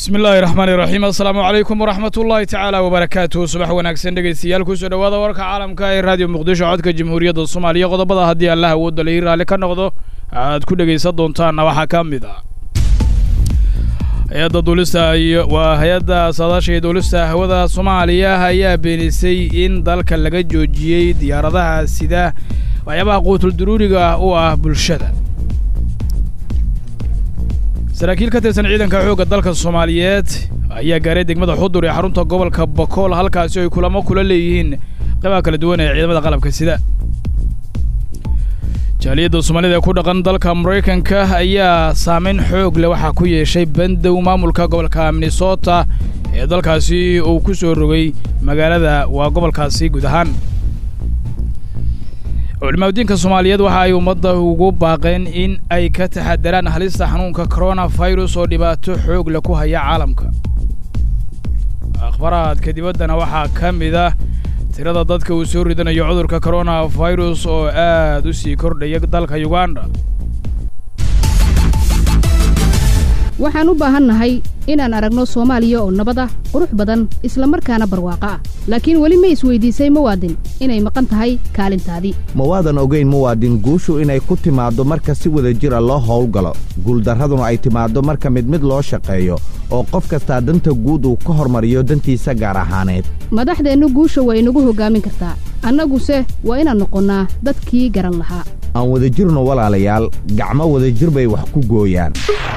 bismi illaahi raxmaani raxiim assalaamu calaykum waraxmat ullaahi tacaala wabarakaatuhu subax wanaagsan dhegeystayaal kusoo dhowaada warka caalamka ee raadiyo muqdisho codka jamhuuriyadda soomaaliya qodobada haddii allah awoodda lai raalli ka noqdo aad ku dhegaysan doontaanna waxaa ka mid ah hay-adda duulista iyo waa hay-adda saadaasha iyo duulista hawada soomaaliya ayaa beenisay in dalka laga joojiyey diyaaradaha sida waxyaabaha quutul duruuriga u ah bulshada saraakiil ka tirsan ciidanka xoogga dalka soomaaliyeed ayaa gaaray degmada xudur ee xarunta gobolka bakool halkaasi ay kulamo kula leeyihiin qaybaha kala duwan ee ciidamada qalabka sida jaaliyadda soomaalida ee ku dhaqan dalka maraykanka ayaa saameyn xoog leh waxaa ku yeeshay bandow maamulka gobolka minnesota ee dalkaasi uu ku soo rogay magaalada waa gobolkaasi guud ahaan culimaadudiinka soomaaliyeed waxa ay ummadda ugu baaqeen in ay ka taxadaraan halista xanuunka coronafirus oo dhibaato xoog leh ku haya caalamka akhbaraadka dibaddana waxaa ka mid ah tirada dadka uu soo ridanayo cudurka coronafirus oo aad u sii kordhaya dalka uganda waxaan u baahannahay inaan aragno soomaaliya oo nabad ah qurux badan isla markaana barwaaqo ah laakiin weli ma isweydiisay muwaadin inay maqan tahay kaalintaadii ma waadan ogayn muwaadin guushu inay ku timaaddo marka si wada jir a loo howlgalo guuldarraduna ay timaaddo marka mid mid loo shaqeeyo oo qof kastaa danta guud uu ka hormariyo dantiisa gaar ahaaneed madaxdeennu guusha waa inagu hoggaamin kartaa annaguse waa inaan noqonnaa dadkii garan lahaa aan wadajirno walaalayaal gacmo wadajir bay wax ku gooyaan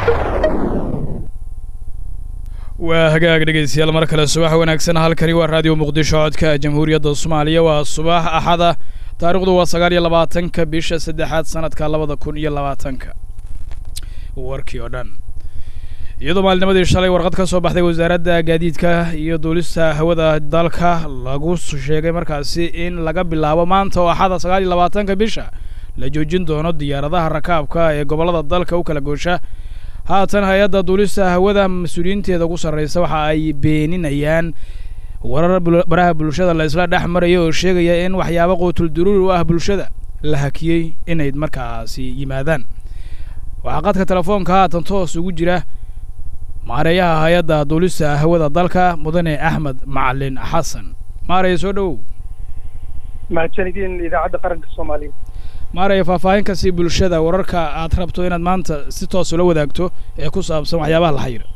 waa hagaag dhegaystayaal mar kale subax wanaagsan halkani waa raadiyo muqdisho codka jamhuuriyadda soomaaliya waa subax axada taarikhdu waa sagaal iyo labaatanka bisha saddexaad sanadka labada kun iyo labaatanka warkii oo dhan iyadoo maalinimadii shalay warqad ka soo baxday wasaaradda gaadiidka iyo duulista hawada dalka lagu sheegay markaasi in laga bilaabo maanta oo axada sagaal iyo labaatanka bisha la joojin doono diyaaradaha rakaabka ee gobollada dalka u kala goosha haatan hay-adda duulista hawada mas-uuliyiinteeda ugu sarraysa waxa ay beeninayaan warar baraha bulshada la isla dhex maraya oo sheegaya in waxyaabo quutul duruuri u ah bulshada la hakiyey inay markaasi yimaadaan waxaa qadka telefoonka haatan toos ugu jira maareeyaha hay-adda duulista hawada dalka mudane axmed macalin xasan maaraya soo dhowow mahadsanidin idaacadda qaranka soomaaliya maaraya faahfaahin kasii bulshada wararka aad rabto inaad maanta si toos ula wadaagto ee ku saabsan waxyaabaha la xayira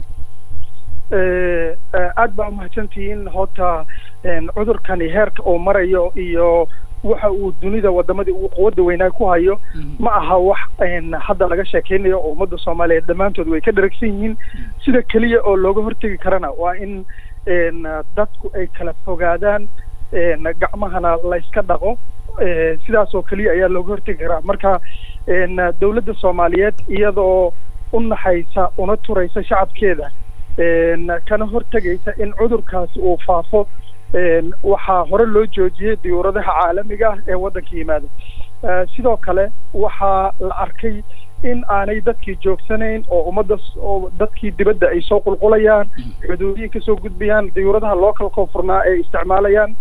aad baa umahadsantihiin horta cudurkani heerka uu marayo iyo waxa uu dunida wadamadii uu quwadda weynaa ku hayo ma aha wax hadda laga sheekeynayo oo ummadda soomaaliyeed dhammaantood way ka dharagsan yihiin sida keliya oo looga hortegi karana waa in dadku ay kala fogaadaan gacmahana la yska dhaqo sidaas oo keliya ayaa looga hortegi karaa marka dawladda soomaaliyeed iyadoo u naxaysa una turaysa shacabkeeda kana hortegaysa in cudurkaasi uu faafo waxaa hore loo joojiyey diyuuradaha caalamiga ah ee waddanka yimaada sidoo kale waxaa la arkay in aanay dadkii joogsanayn oo ummadda oo dadkii dibadda ay soo qulqulayaan xuduudiyin kasoo gudbayaan diyuuradaha local koonfurnaa ay isticmaalayaan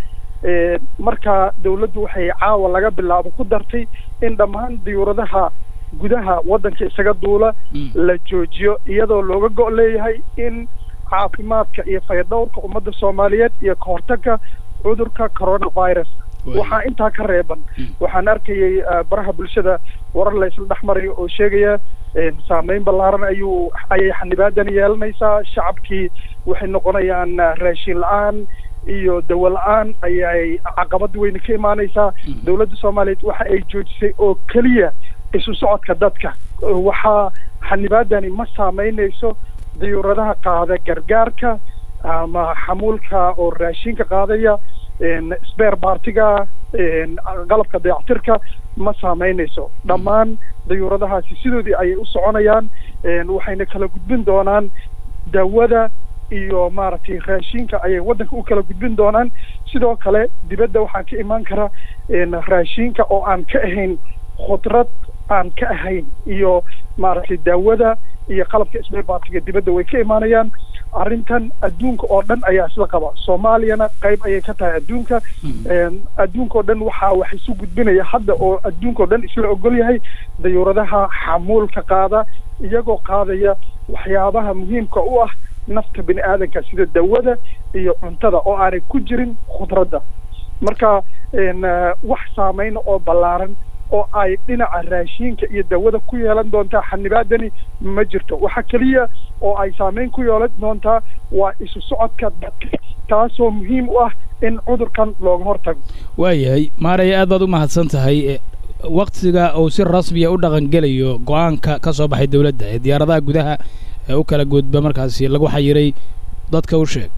marka dawladdu waxay caawa laga bilaabo ku dartay in dhammaan diyuuradaha gudaha waddanka isaga duula la joojiyo iyadoo looga go' leeyahay in caafimaadka iyo fayadhowrka ummadda soomaaliyeed iyo ka hortagga cudurka coronavirus waxaa intaa ka reeban waxaan arkayay baraha bulshada warar la isla dhex marayo oo sheegaya saameyn ballaaran ayuu ayay xanibaadan yeelanaysaa shacabkii waxay noqonayaan raashin la-aan iyo dawo la-aan ayay caqabad weyne ka imaanaysaa dawladda soomaaliyeed waxa ay joojisay oo keliya isu socodka dadka waxaa xanibaadani ma saameynayso diyuuradaha qaada gargaarka ama xamuulka oo raashinka qaadaya sbeer baartiga qalabka dayactirka ma saameynayso dhammaan diyuuradahaasi sidoodii ayay u soconayaan waxayna kala gudbin doonaan dawada iyo maaragtay raashinka ayay waddanka u kala gudbin doonaan sidoo kale dibadda waxaa ka imaan kara raashinka oo aan ka ahayn khudrad aan ka ahayn iyo maaragtay daawada iyo qalabka sbeerbaatiga dibadda way ka imaanayaan arrintan adduunka oo dhan ayaa isla qaba soomaaliyana qayb ayay ka tahay adduunka adduunka oo dhan waxaa wax isu gudbinaya hadda oo adduunka oo dhan isla ogol yahay dayuuradaha xamuulka qaada iyagoo qaadaya waxyaabaha muhiimka u ah nafta bini aadanka sida dawada iyo cuntada oo aanay ku jirin khudradda marka wax saameyna oo ballaaran oo ay dhinaca raashiinka iyo dawada ku yeelan doontaa xanibaadani ma jirto waxa keliya oo ay saameyn ku yeelan doontaa waa isu socodka dadka taasoo muhiim u ah in cudurkan looga hortago waayahay maaraya aad baad u mahadsan tahay waktiga uu si rasmiya u dhaqangelayo go-aanka ka soo baxay dowladda ee diyaaradaha gudaha ee u kala gudba markaasi lagu xayiray dadka u sheeg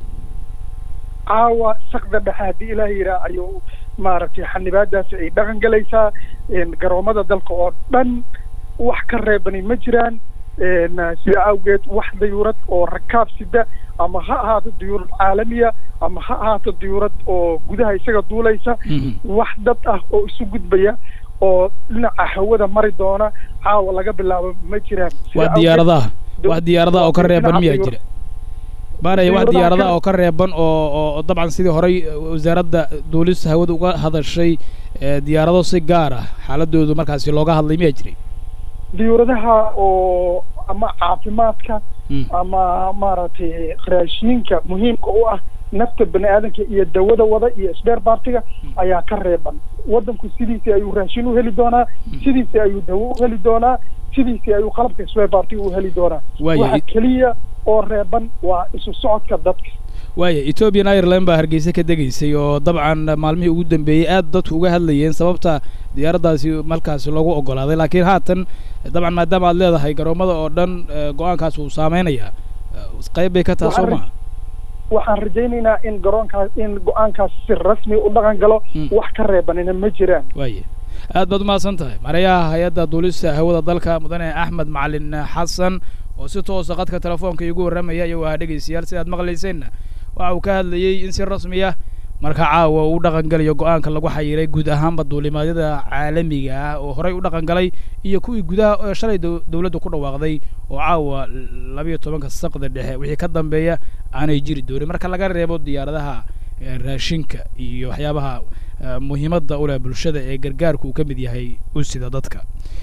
caawa sakda dhexe haddii ilaah yiraa ayuu maaragtay xanibaadaasi ay dhaqan gelaysaa garoomada dalka oo dhan wax ka reebani ma jiraan sida awgeed wax dayuurad oo rakaab sida ama ha ahaato dayuurad caalamiya ama ha ahaato dayuurad oo gudaha isaga duulaysa wax dad ah oo isu gudbaya oo dhinaca hawada mari doona caawa laga bilaabo ma jiraan waa diyaaradaha wax diyaaradaha oo ka reeban miyaa jira maaraya wax diyaaradaha oo ka reeban oo oo dabcan sidii horey wasaaradda duulista hawada uga hadashay diyaarado si gaar ah xaaladoodu markaasi looga hadlay miyaa jiray diyuuradaha oo ama caafimaadka ama maaragtay raashiinka muhiimka u ah nafta bani aadanka iyo dawada wada iyo sbeer baartiga ayaa ka reeban waddanku sidiisii ayuu raashin u heli doonaa sidiisii ayuu dawo u heli doonaa sidiisii ayuu qalabka sbeer baartiga u heli doonaa waxa keliya oo reeban waa isu socodka dadka waaya ethoobian ireland baa hargeysa ka degaysay oo dabcan maalmihii ugu dambeeyey aad dadku uga hadlayeen sababta diyaaraddaasi markaasi loogu oggolaaday laakiin haatan dabcan maadaama aad leedahay garoomada oo dhan go-aankaas uu saameynayaa qayb bay ka taha soo maha waxaan rajaynaynaa in garoonkaas in go-aankaas si rasmi u dhaqan galo wax ka reebanina ma jiraan waaya aad baad umahadsan tahay mareyaha hay-adda duulista hawada dalka mudane axmed macalin xasan oo si toosa qadka telefoonka iigu warramaya iyo waa dhegaystayaal sidaad maqlayseenna waxa uu ka hadlayey in si rasmi ah marka caawa uu dhaqan galayo go-aanka lagu xayiray guud ahaanba duulimaadyada caalamiga ah oo horey u dhaqan galay iyo kuwii gudaha oo shalay dowladda ku dhawaaqday oo caawa labayo tobanka saqda dhexe wixii ka dambeeya aanay jiri doonin marka laga reebo diyaaradaha raashinka iyo waxyaabaha muhiimadda u leh bulshada ee gargaarku uu ka mid yahay u sida dadka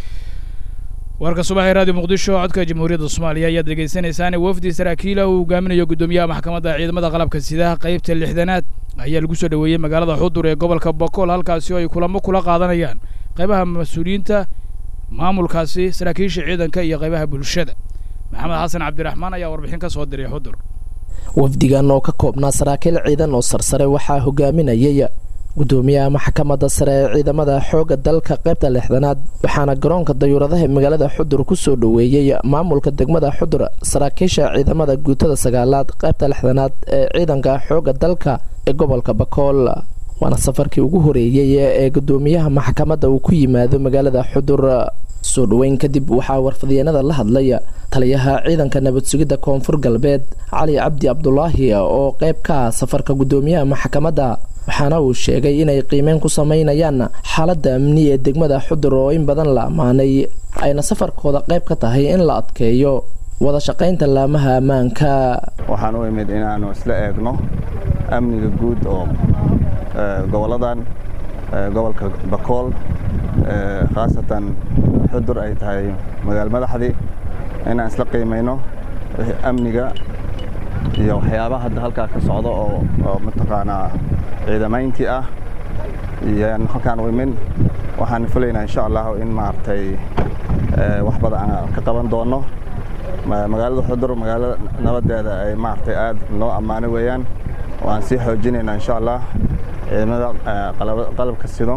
warka subaxee radio muqdisho codka jamhuuriyadda soomaaliya ayaad dhegaysanaysaan wafdi saraakiila uu hogaaminayo guddoomiyaha maxkamadda ciidamada qalabka sidaha qaybta lixdanaad ayaa lagu soo dhoweeyey magaalada xudur ee gobolka bokool halkaasi oo ay kulamo kula qaadanayaan qaybaha mas-uuliyiinta maamulkaasi saraakiisha ciidanka iyo qaybaha bulshada maxamed xasan cabdiraxmaan ayaa warbixin ka soo diray xudur wafdigan oo ka koobnaa saraakiil ciidan oo sarsare waxaa hogaaminayay gudoomiyaha maxkamadda sare ee ciidamada xoogga dalka qaybta lixdanaad waxaana garoonka dayuuradaha magaalada xudur ku soo dhoweeyey maamulka degmada xudur saraakiisha ciidamada guutada sagaalaad qaybta lixdanaad ee ciidanka xoogga dalka ee gobolka bakool waana safarkii ugu horeeyey ee gudoomiyaha maxkamadda uu ku yimaado magaalada xudur soo dhoweyn kadib waxaa warfadyaenada la hadlay taliyaha ciidanka nabad sugidda koonfur galbeed cali cabdi cabdulaahi oo qayb ka ah safarka gudoomiyaha maxkamadda waxaana uu sheegay inay qiimeyn ku sameynayaan xaaladda amni ee degmada xudur oo in badan la ammaanay ayna safarkooda qayb ka tahay in la adkeeyo wada shaqaynta laamaha ammaanka waxaan u imid inaannu isla eegno amniga guud oo gobolladan gobolka bakool khaasatan xudur ay tahay magaalo madaxdii inaan isla qiimayno wixii amniga iyo waxyaabaha hadda halkaa ka socda oo mataqaanaa ciidamayntii ah iyoan halkaan u imin waxaan filaynaa insha allahu in maaragtay wax badan aan ka qaban doono magaalada xudur magaalada nabadeeda ay maaragtay aad loo ammaano weeyaan waan sii xoojinaynaa insha allah ciidamada qalabka sido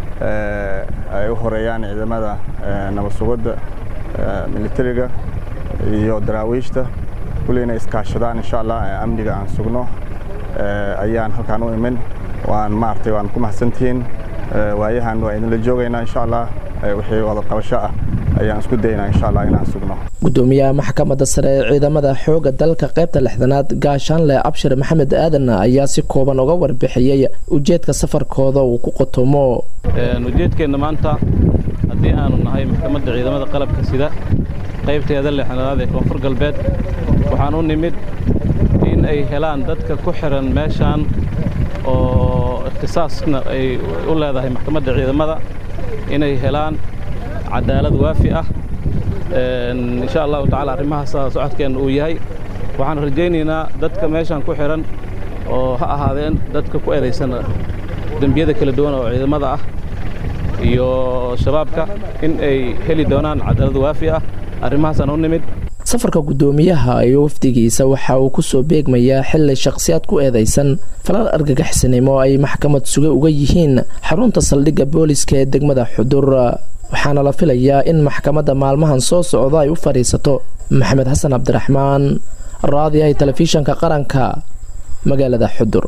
ay u horeeyaan ciidamada nabad sugidda militariga iyo daraawiishta kulli inay iskaashadaan insha allah amniga aan sugno ayaan halkaan u imin waan maaragtay waan ku mahadsantihiin waayahan waa idinla joogaynaa insha allah wixii wada qabasho ah ayaan isku daynaa insha allah inaan sugno gudoomiyaha maxkamadda sare ee ciidamada xoogga dalka qaybta lixdanaad gaashaanle abshir maxamed aadan ayaa si kooban uga warbixiyey ujeedka safarkooda uu ku qotomo ujeedkeenna maanta haddii aanu nahay maxkamadda ciidamada qalabka sida qaybteeda lixdanaad ee koonfur galbeed waxaan u nimid in ay helaan dadka ku xiran meeshaan oo ikhtisaasna ay u leedahay maxkamadda ciidamada inay helaan cadaalad waafi ah insha allahu tacala arrimahaas socodkeenna uu yahay waxaan rajaynaynaa dadka meeshan ku xidhan oo ha ahaadeen dadka ku eedaysan dembiyada kala duwan oo ciidamada ah iyo shabaabka in ay heli doonaan cadaalad waafi ah arrimahaasaan u nimid safarka guddoomiyaha iyo wafdigiisa waxa uu ku soo beegmayaa xili shakhsiyaad ku eedaysan falal argagixisnimo ay maxkamad suge uga yihiin xarunta saldhigga booliska ee degmada xudur waxaana la filayaa in maxkamadda maalmahan soo socda ay u fadhiisato maxamed xasan cabdiraxmaan raadiyahay telefishanka qaranka magaalada xudur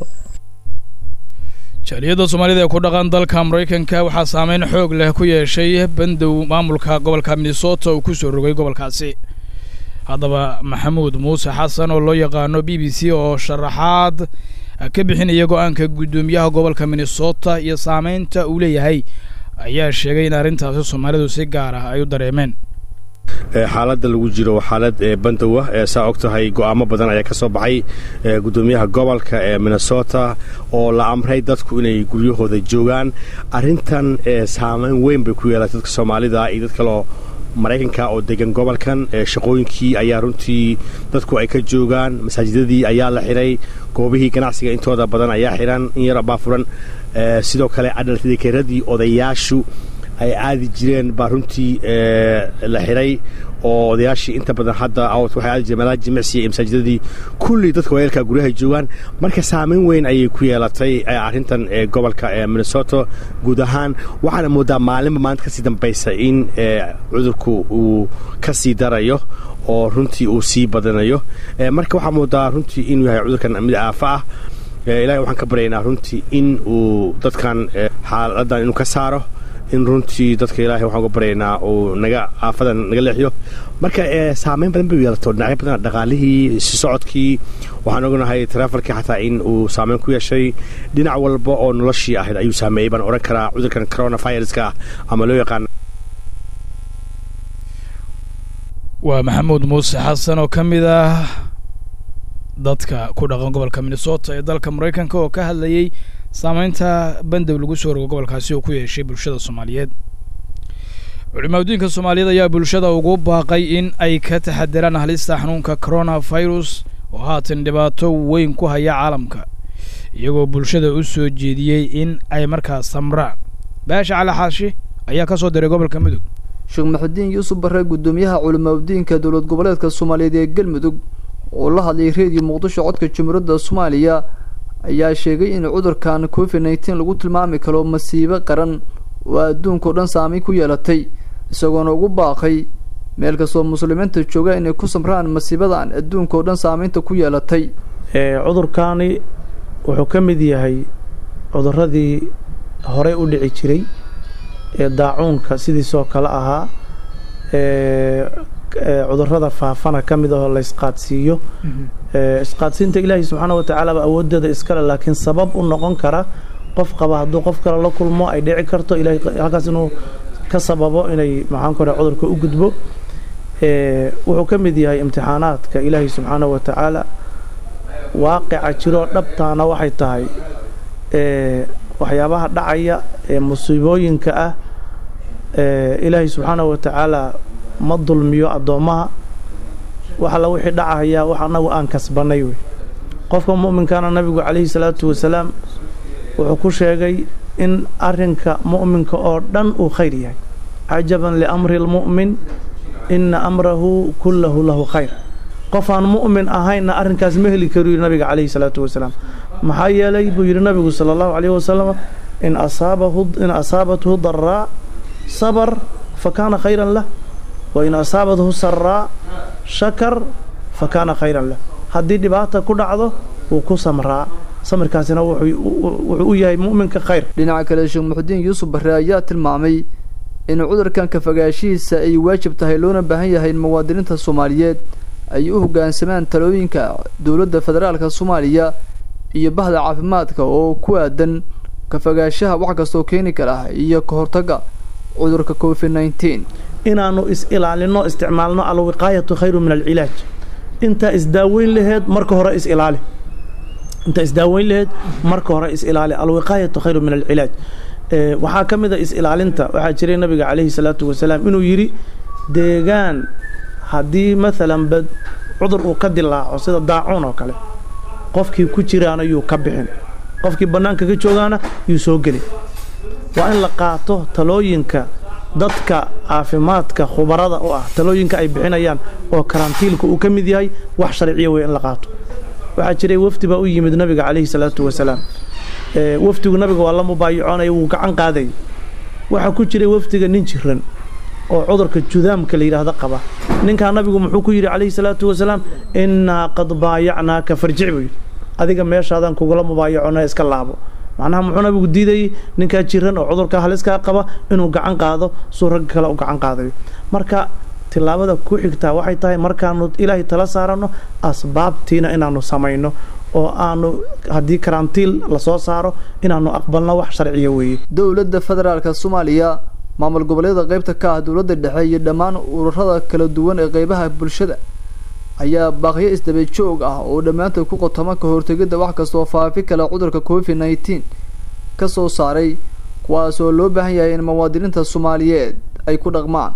jaaliyadda soomaalida ee ku dhaqan dalka maraykanka waxaa saameyn xoog leh ku yeeshay bandow maamulka gobolka minnesota uu ku soo rogay gobolkaasi haddaba maxamuud muuse xasan oo loo yaqaano b b c oo sharaxaad ka bixinaya go-aanka guddoomiyaha gobolka minnesota iyo saameynta uu leeyahay ayaa sheegay in arrintaasi soomaalidu si gaar ah ay u dareemeen xaaladda lagu jiro waa xaalad bandow ah saa og tahay go'aamo badan ayaa ka soo baxay guddoomiyaha gobolka ee minnesota oo la amray dadku inay guryahooda joogaan arrintan saameyn weyn bay ku yeelatay dadka soomaalida iyo dad kaloo maraykanka oo degan gobolkan shaqooyinkii ayaa runtii dadku ay ka joogaan masaajidadii ayaa la xidhay goobihii ganacsiga intooda badan ayaa xidhan in yar baa furan sidoo kale adhaltadikeradii odayaashu ay aadi jireen baa runtii la xidhay oo odayaashii inta badan hadda waxay aadi jireen meelaha jimicsiga iyo masaajidadii kulli dadka wayeelka guryaha joogaan marka saameyn weyn ayay ku yeelatay arrintan gobolka minnesota guud ahaan waxaana moodaa maalinba maalinta kasii dambaysa in cudurku uu ka sii darayo oo runtii uu sii badanayo marka waxaa moodaa runtii inuu yahay cudurkan mid aafa ah ilahay waxaan ka baryaynaa runtii in uu dadkan xaaladan inuu ka saaro in runtii dadka ilaahay waxaan uga baryaynaa uu naga aafadan naga leexiyo marka saameyn badan bay yeelato dhinacyo badan dhaqaalihii si socodkii waxaan ognahay taraafalkii xataa in uu saameyn ku yeeshay dhinac walba oo noloshii ahayd ayuu saameeyey baan odhan karaa cudurkan coronaviruska ah ama loo yaqaan waa maxamuud muuse xasan oo ka mid ah dadka ku dhaqan gobolka minnesota ee dalka maraykanka oo ka hadlayey saameynta bandow lagu soo rogo gobolkaasi oo ku yeeshay bulshada soomaaliyeed culimaadudiinka soomaaliyeed ayaa bulshada ugu baaqay in ay ka taxadiraan halista xanuunka coronavirus oo haatan dhibaato weyn ku haya caalamka iyagoo bulshada u soo jeediyey in ay markaas samraan baasha cali xaashi ayaa ka soo diray gobolka mudug sheekh maxudiin yuusuf barre guddoomiyaha culimaadudiinka dowlad goboleedka soomaaliyeed ee galmudug oo la hadlayay reediyo muqdisho codka jumhuuriyadda soomaaliya ayaa sheegay in cudurkan covid nneteen lagu tilmaami karo masiibo qaran oo adduunkao dhan saameyn ku yeelatay isagoona ugu baaqay meel kastoo muslimiinta jooga inay ku samraan masiibadan adduunka oo dhan saameynta ku yeelatay cudurkaani wuxuu ka mid yahay cuduradii horey u dhici jiray ee daacuunka sidiisoo kale ahaa cudurada faafana ka mid ahoo la isqaadsiiyo isqaadsiinta ilaahay subxaana watacaala ba awoodeeda iskale laakiin sabab u noqon kara qof qaba hadduu qof kale la kulmo ay dhici karto ilahay halkaas inuu ka sababo inay maxaan kore cudurka u gudbo wuxuu ka mid yahay imtixaanaadka ilaahay subxaana watacaala waaqica jiroo dhabtaana waxay tahay waxyaabaha dhacaya ee musiibooyinka ah ilaahay subxaana watacaala ma dulmiyo addoommaha wax alla wixii dhacahayaa wax annagu aan kasbannay wey qofka mu'minkaana nabigu calayhi salaatu wasalaam wuxuu ku sheegay in arrinka mu'minka oo dhan uu khayr yahay cajaban liamri lmu'min inna amrahu kullahu lahu khayr qof aan mu'min ahaynna arrinkaas ma heli karu yidhi nabiga calayhi salaatu wasalaam maxaa yeelay buu yidhi nabigu sala allahu calayhi wasalam in asaabahu in asaabathu daraa sabar fa kaana khayran lah wain asaabathu saraa shakar fa kaana khayran lah haddii dhibaata ku dhacdo wuu ku samraa samirkaasina wuxuu u yahay mu'minka khayr dhinaca kale sheekh muxudiin yuusuf barre ayaa tilmaamay in cudurkan kafagaashihiisa ay waajib tahay loona baahan yahay in muwaadiniinta soomaaliyeed ay u hoggaansamaan talooyinka dowladda federaalka soomaaliya iyo bahda caafimaadka oo ku aadan kafagaashaha wax kastoo keeni kara iyo ka hortagga cudurka covid nneteen inaannu is-ilaalinno isticmaalno alwiqaayatu khayru min alcilaaj intaa isdaaweyn laheed marka hore is-ilaali intaa isdaaweyn laheed marka hore is-ilaali alwiqaayatu khayru min alcilaaj waxaa ka mid a is-ilaalinta waxaa jiray nabiga calayhi salaatu wasalaam inuu yidhi deegaan haddii maalan bad cudur uu ka dilaaco sida daacuun oo kale qofkii ku jiraana yuu ka bixin qofkii bannaanka ka joogaana yuu soo geli waa in la qaato talooyinka dadka caafimaadka khubarada u ah talooyinka ay bixinayaan oo karantiilka uu ka mid yahay wax sharciya wey in la qaato waxaa jiray wafdi baa u yimid nabiga calayhi salaatu wasalaam wafdigu nabiga waa la mubaayacoonaya wuu gacan qaadayay waxaa ku jiray wafdiga nin jiran oo cudurka judaamka la yidhaahdo qaba ninkaa nabigu muxuu ku yidhi calayhi salaatu wasalaam innaa qad baayacnaaka farjic buu yidhi adiga meeshaadaan kugula mubaayacona iska laabo macnaha muxuu nabigu diidayey ninkaa jiran oo cudurka haliskaa qaba inuu gacan qaado suu ragga kale u gacan qaadayo marka tilaabada ku xigtaa waxay tahay markaanu ilaahay tala saaranno asbaabtiina inaanu samayno oo aanu haddii karantiil lasoo saaro inaanu aqbalno wax sharciya weeye dowladda federaalka soomaaliya maamul goboleeda qaybta ka ah dowladda dhexe iyo dhammaan ururada kala duwan ee qeybaha bulshada ayaa baaqyo isdaba joog ah oo dhammaantood ku qotoma ka hortegidda wax kastoo faafi kale cudurka covid nneteen ka soo saaray kuwaas oo loo baahan yahay in muwaadiniinta soomaaliyeed ay ku dhaqmaan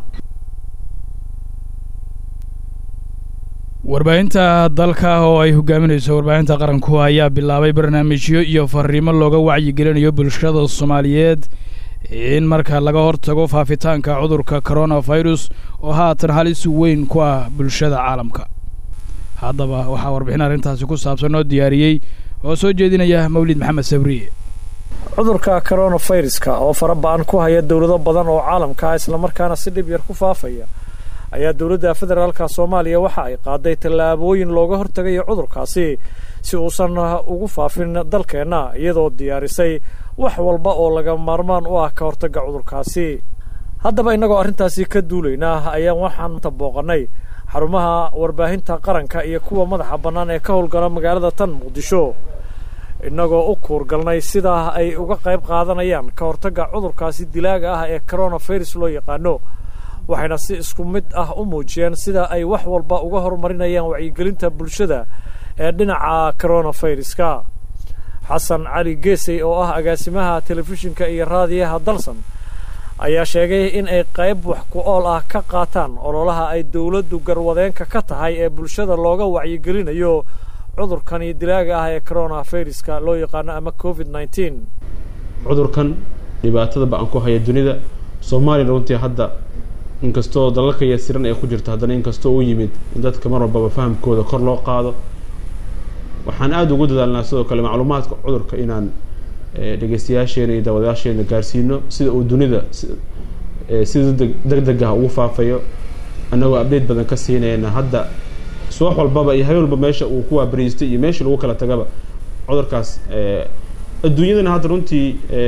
warbaahinta dalka oo ay hogaaminayso warbaahinta qaranku ayaa bilaabay barnaamijyo iyo fariimo looga wacyigelinayo bulshada soomaaliyeed in marka laga hortago faafitaanka cudurka coronavirus oo haatan halis weyn ku ah bulshada caalamka haddaba waxaa warbixin arrintaasi ku saabsan oo diyaariyey oo soo jeedinaya mawlid maxamed sabriye cudurka coronaviruska oo fara ba-an ku haya dowlado badan oo caalamka ah islamarkaana si dhib yar ku faafaya ayaa dowladda federaalka soomaaliya waxa ay qaaday tallaabooyin looga hortagayo cudurkaasi si uusan ugu faafin dalkeenna iyadoo diyaarisay wax walba oo laga maarmaan u ah ka hortagga cudurkaasi haddaba innagoo arrintaasi ka duulaynaa ayaan waxaan booqannay xarumaha warbaahinta qaranka iyo kuwa madaxa bannaan ee ka howlgala magaalada tan muqdisho innagoo u kuurgalnay sidaa ay uga qayb qaadanayaan ka hortagga cudurkaasi dilaaga ah ee coronavirus loo yaqaano waxayna si isku mid ah u muujiyeen sida ay wax walba uga horumarinayaan wacyigelinta bulshada ee dhinaca coronaviruska xasan cali geesey oo ah agaasimaha telefishinka iyo raadiyaha dalsan ayaa sheegay in ay qayb wax ku ool ah ka qaataan ololaha ay dowladdu garwadeenka ka tahay ee bulshada looga wacyigelinayo cudurkani dilaaga ah ee coronaviruska loo yaqaano ama covid nneteen cudurkan dhibaatada ba-an ku haya dunida soomaaliya runtii hadda inkastoo dalalka yasiran ee ku jirta haddana inkastoo u yimid in dadka mar walbaba fahamkooda kor loo qaado waxaan aada ugu dadaalnaa sidoo kale macluumaadka cudurka inaan dhegeystayaasheena iyo daawadayaasheena gaarsiino sida uu dunida sida deg deg ah ugu faafayo annagoo update badan ka siinayna hadda subax walbaba iyo habeen walba meesha uu ku waabariistay iyo meeshii lagu kala tagaba cudurkaas adduunyadana hadda runtii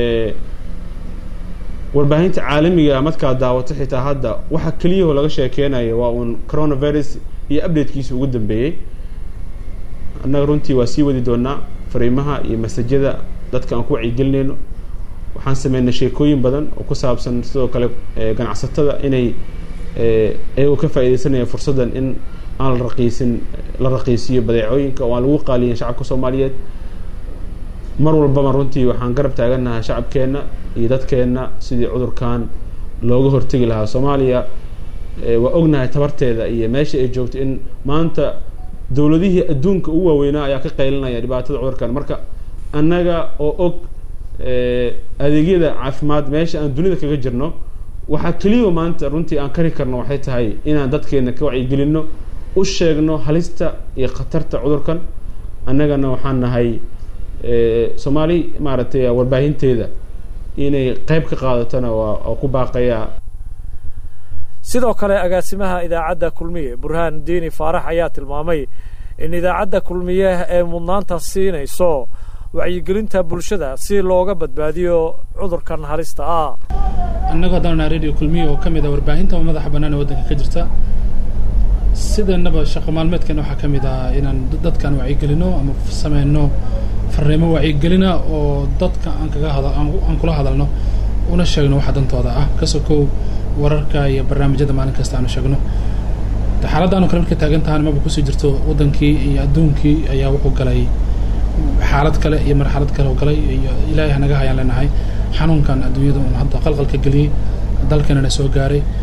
warbaahinta caalamiga markaa daawato xitaa hadda waxa keliyaho laga sheekeynayo waa uun coronavirus iyo updatekiisa ugu dambeeyey annaga runtii waa sii wadi doonaa fariimaha iyo masajyada dadka aan ku wacyigelinayno waxaan sameynay sheekooyin badan oo ku saabsan sidoo kale ganacsatada inay iyagoo ka faaideysanaya fursaddan in aan la raqiisin la raqiisiyo badeecooyinka oo aan lagu qaaliyin shacabka soomaaliyeed mar walbaba runtii waxaan garab taagannahay shacabkeenna iyo dadkeenna sidii cudurkan looga hortegi lahaa soomaaliya waa ognahay tabarteeda iyo meesha ay joogto in maanta dowladihii adduunka ugu waaweynaa ayaa ka qaylinaya dhibaatada cudurkan marka annaga oo og adeegyada caafimaad meesha aan dunida kaga jirno waxaa keliya maanta runtii aan kari karno waxay tahay inaan dadkeena ka wacyigelinno u sheegno halista iyo khatarta cudurkan annagana waxaan nahay soomaali maaragtay warbaahinteeda inay qayb ka qaadatona waa ku baaqayaa sidoo kale agaasimaha idaacadda kulmiye burhaan diini faarax ayaa tilmaamay in idaacadda kulmiye ee mudnaanta siinayso wacyigelinta bulshada si looga badbaadiyo cudurkan halista ah annagu haddaan nahay radio kulmiye oo ka mid ah warbaahinta madaxa bannaan ee waddanka ka jirta sidanaba shaqo maalmeedkeena waxaa ka mid ah inaan dadkaan wacyigelino ama sameyno farriimo wacyigelina oo dadka aan kaga hada aan kula hadalno una sheegno waxa dantooda ah ka sokow wararka iyo barnaamijyada maalin kasta aanu sheegno xaaladdaanu kale markay taagan tahan maba kusii jirto waddankii iyo adduunkii ayaa wuxuu galay xaalad kale iyo marxalad kale oo galay iyo ilaahay hanaga hayaan leenahay xanuunkan adduunyada uun hadda qalqalka geliyey dalkeenana soo gaaray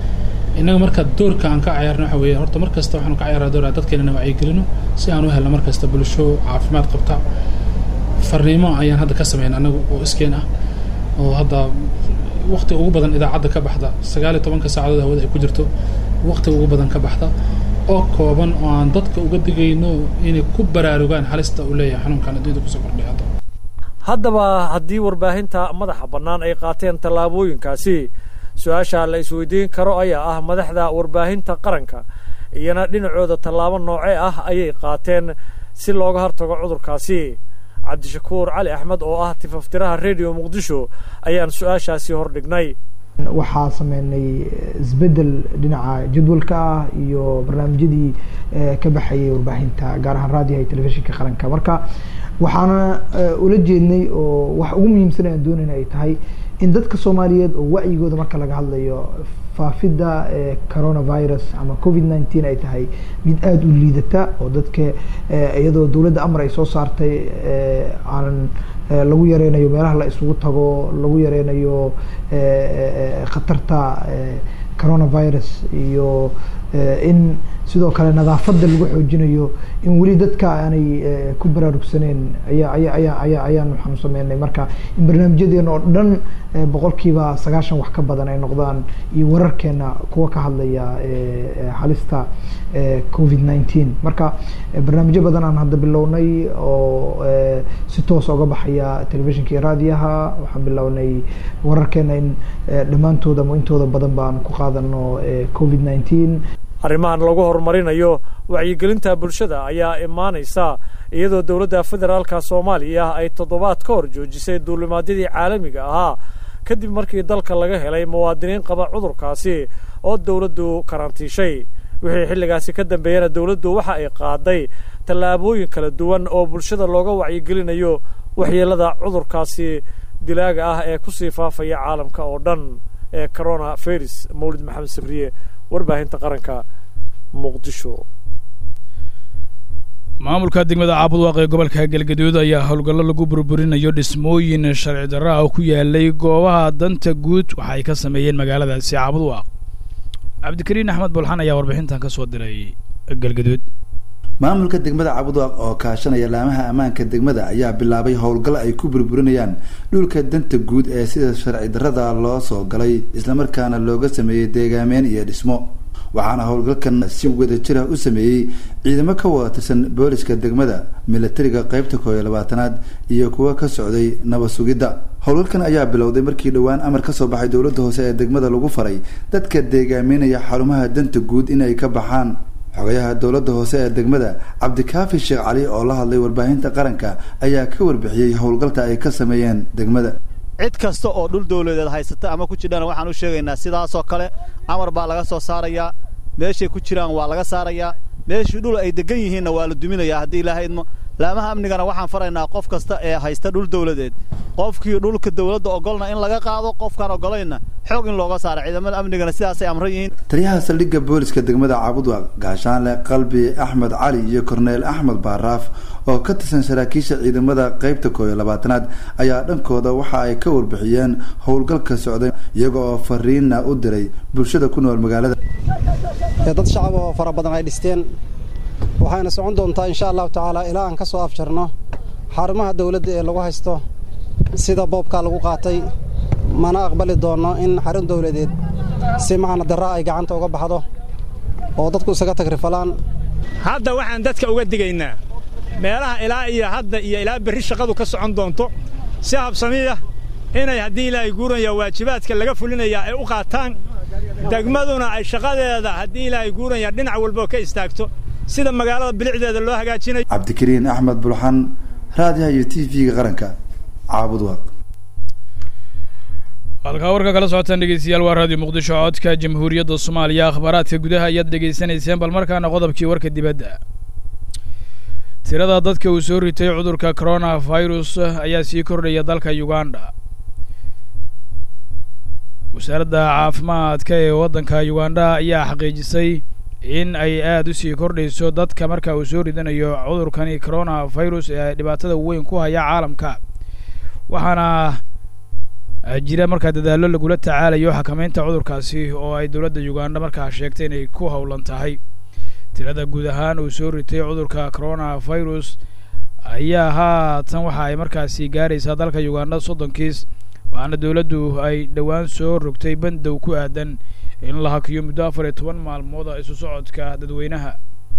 innaga marka doorka aan ka ciyaarno waxa weeye horta mar kasta waxaanu ka ciyaaraa door dadkeenana wacyigelino si aan u helno mar kasta bulsho caafimaad qabta farriimo ayaan hadda ka sameyn annagu oo iskeen ah oo hadda waqti ugu badan idaacadda ka baxda sagaal iyo tobanka saacadood hawada ay ku jirto waqti ugu badan ka baxda oo kooban oo aan dadka uga digayno inay ku baraarugaan halista uu leeyahay xanuunkan adduunyada kusoo kordhay hadda haddaba haddii warbaahinta madaxa bannaan ay qaateen tallaabooyinkaasi su-aasha la isweydiin karo ayaa ah madaxda warbaahinta qaranka iyana dhinacooda tallaabo noocee ah ayay qaateen si looga hortago cudurkaasi cabdishakuur cali axmed oo ah tifaftiraha redio muqdisho ayaan su-aashaasi hordhignay waxaa sameynay isbedel dhinaca jadwalka ah iyo barnaamijyadii ka baxayay warbaahinta gaar ahaan raadiyaha iyo telefishinka qaranka marka waxaana ula jeednay oo wax ugu muhiimsan aan doonayna ay tahay in dadka soomaaliyeed oo wacyigooda marka laga hadlayo faafidda coronavirus ama covid nineteen ay tahay mid aada u liidata oo dadka iyadoo dowladda amar ay soo saartay aanan lagu yareynayo meelaha la isugu tago lagu yareynayo khatarta coronavirus iyo in sidoo kale nadaafadda lagu xoojinayo in weli dadka aanay ku baraarugsaneen ayaa aya aya aya ayaan waxaanu sameynay marka in barnaamijyadeena oo dhan boqolkiiba sagaashan wax ka badan ay noqdaan iyo wararkeena kuwa ka hadlaya halista covid nineteen marka barnaamijyo badan aan hadda bilownay oo si toos oga baxaya telefishinka iyo raadiyaha waxaan bilownay wararkeena in dhammaantooda ama intooda badan baan ku qaadano covid nineteen arrimahan lagu horumarinayo wacyigelinta bulshada ayaa imaanaysa iyadoo dowladda federaalka soomaaliya ay toddobaad ka hor joojisay duulimaadyadii caalamiga ahaa kadib markii dalka laga helay muwaadiniin qaba cudurkaasi oo dowladdu karantiishay wixii xilligaasi ka dambeeyana dowladdu waxa ay qaaday tallaabooyin kala duwan oo bulshada looga wacyigelinayo waxyeelada cudurkaasi dilaaga ah ee kusii faafaya caalamka oo dhan ee corona virus mawlid maxamed sabriye warbaahinta qaranka muqdisho maamulka degmada caabudwaaq ee gobolka galgaduud ayaa howlgallo lagu burburinayo dhismooyin sharci darro ah ku yaalay goobaha danta guud waxa ay ka sameeyeen magaaladaasi caabudwaaq cabdikariin axmed bulxan ayaa warbixintan ka soo diray galgaduud maamulka degmada cabudwaaq oo kaashanaya laamaha ammaanka degmada ayaa bilaabay howlgal ay ku burburinayaan dhulka danta guud ee sida sharci darrada loo soo galay islamarkaana looga sameeyey deegaameen iyo dhismo waxaana howlgalkan si wada jira u sameeyey ciidamo ka wada tirsan booliska degmada milatariga qeybta koo iyo labaatanaad iyo kuwa ka socday nabad sugidda howlgalkan ayaa bilowday markii dhowaan amar ka soo baxay dowladda hoose ee degmada lagu faray dadka deegaameynaya xarumaha danta guud inay ka baxaan xogayaha dowladda hoose ee degmada cabdikaafi sheekh cali oo la hadlay warbaahinta qaranka ayaa ka warbixiyey howlgalka ay ka sameeyeen degmada cid kasta oo dhul dawladeed haysata ama ku jidhana waxaan u sheegaynaa sidaasoo kale amar baa laga soo saarayaa meeshay ku jiraan waa laga saarayaa meeshii dhul ay deggan yihiinna waa la duminayaa haddii ilaahay idmo laamaha amnigana waxaan faraynaa qof kasta ee haysta dhul dawladeed qofkii dhulka dawladda ogolna in laga qaado qofkaan ogolayna xoog in looga saara ciidamada amnigana sidaasay amran yihiin taliyaha saldhigga booliska degmada caabudwaaq gaashaanle qalbi axmed cali iyo korneel axmed baaraaf oo ka tirsan saraakiisha ciidamada qeybta koo iyo labaatanaad ayaa dhankooda waxa ay ka warbixiyeen howlgalka socday iyaga oo fariina u diray bulshada ku nool magaalada dad shacab oo fara badan ay dhisteen waxayna socon doontaa insha allahu tacaala ilaa aan ka soo afjarno xarumaha dowladda ee lagu haysto sida boobkaa lagu qaatay mana aqbali doonno in xarun dowladeed si macna darra ay gacanta uga baxdo oo dadku isaga tagrifalaan hadda waxaan dadka uga digaynaa meelaha ilaa iyo hadda iyo ilaa berri shaqadu ka socon doonto si habsamiya inay haddii ilaahay guuraya waajibaadka laga fulinayaa ay u qaataan degmaduna ay shaqadeeda haddii ilaahay guuraya dhinac walboo ka istaagto sida magaalada bilicdeeda loo hagaajinayo cabdikariin axmed bulxan raadiyaha iyo t v-ga qaranka caabudwaaq halkaa warka kala socotaan dhegeystayaal waa raadiyo muqdisho codka jamhuuriyadda soomaaliya akhbaaraadka gudaha ayaad dhegaysanayseen bal markaana qodobkii warka dibadda tirada dadka uu soo ritay cudurka corona virus ayaa sii kordhaya dalka uganda wasaaradda caafimaadka ee waddanka uganda ayaa xaqiijisay in ay aada u sii kordhayso dadka marka uu soo ridanayo cudurkani corona virus ee dhibaatada weyn ku haya caalamka waxaana jira markaa dadaallo lagula tacaalayo xakameynta cudurkaasi oo ay dowladda uganda markaa sheegtay inay ku howlan tahay tirada guud ahaan uu soo ritay cudurka coronavirus ayaa haatan waxa ay markaasi gaaraysaa dalka uganda soddon kiis waxaana dowladdu ay dhowaan soo rogtay bandow ku aadan in la hakiyo muddo afar iyo toban maalmood isu socodka dadweynaha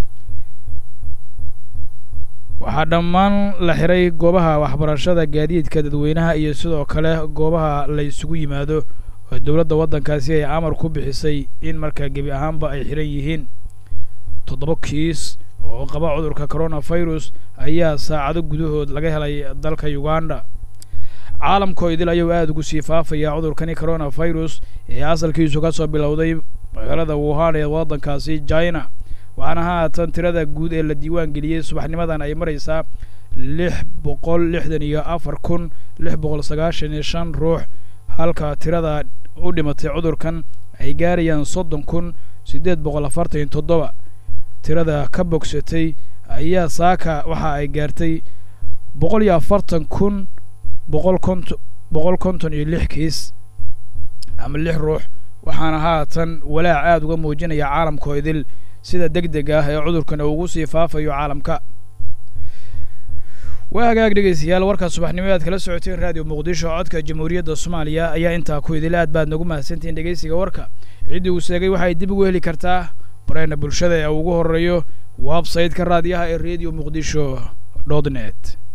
waxaa dhammaan la xiray goobaha waxbarashada gaadiidka dadweynaha iyo sidoo kale goobaha la isugu yimaado oo dowladda waddankaasi ay amar ku bixisay in markaa gebi ahaanba ay xiran yihiin toddoba kiis oo qaba cudurka coronavirus ayaa saacado gudahood laga helay dalka uganda caalamkoo idil ayuu aada ugu sii faafayaa cudurkani coronavirus ee asalkiisu ka soo bilowday magaalada wuhan ee waddankaasi china waxaana haatan tirada guud ee la diiwaan geliyey subaxnimadan ay maraysaa lix boqol lixdan iyo afar kun lix boqol sagaashan iyo shan ruux halka tirada u dhimatay cudurkan ay gaarayaan soddon kun siddeed boqol afartan iyo toddoba tirada ka bogsatay ayaa saaka waxa ay gaartay boqol iyo afartan kun boqol konton boqol konton iyo lix kiis ama lix ruux waxaana haatan walaac aada uga muujinaya caalamkoo idil sida deg deg ah ee cudurkan ugu sii faafayo caalamka waa hagaag dhegeystayaal warka subaxnimo aad kala socoteen raadiyo muqdisho codka jamhuuriyadda soomaaliya ayaa intaa ku idil aad baad nagu mahadsantihiin dhegeysiga warka ciddii uu sheegay waxay dib ugu heli kartaa bareena bulshada ee ugu horeeyo website-ka raadiyaha ee radio muqdisho dot net